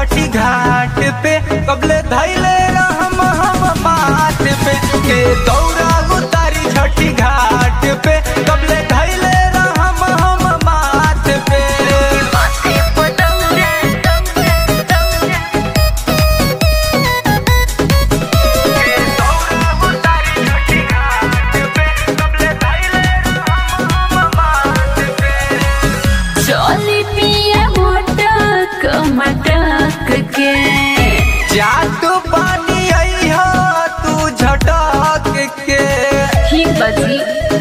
छठी घाट पे कबले धैले रहम हम माथ पे के दौरा उतारी छठी घाट पे कबले धैले रहम हम माथ पे माथे पतंगे तंगे तंगे के दौरा उतारी छठी घाट पे कबले धैले रहम हम माथ पे चोली पिया मोटक मटक के जात पानी आई हो तू झटक के ही बजी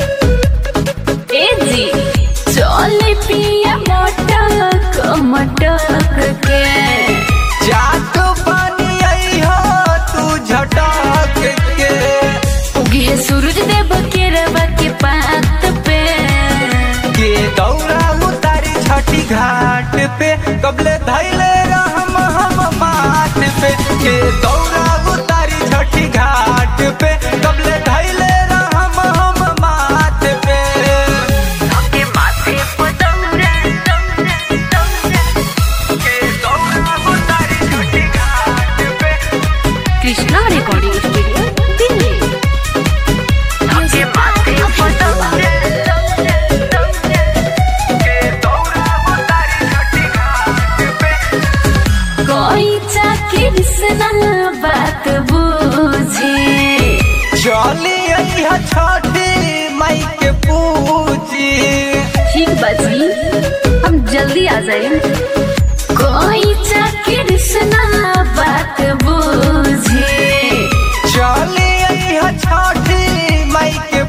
ए जी चोली पिया मोटक मटक के जात पानी आई हो तू झटक के उगी है सूरज देव के रवा के पात पे के दौरा उतारी छठी घाट पे कबले धैले रहम हम माथ पे के दौरा उतारी छठी घाट पे कबले धैले रहम हम माथ पे के माथे पतंगे तंगे तंगे के दौरा उतारी छठी घाट पे कृष्णा रिकॉर्डिंग स्टूडियो दिल्ली के माथे पतंगे तंगे तंगे के दौरा उतारी छठी घाट पे कोई चाकरी सना बात बूझे चली आई है छठी माई के पूजी ठीक बाजी हम जल्दी आ जाए कोई चाकरी सना बात बूझे चली आई है छठी माई के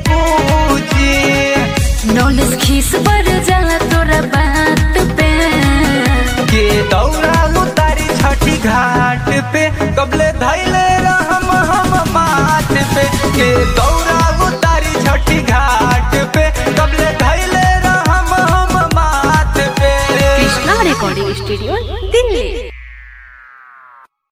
पूजी नॉलेज खीस बढ़ जाला तोरा बात पे के दौरा उतारी छठी घाट पे कबले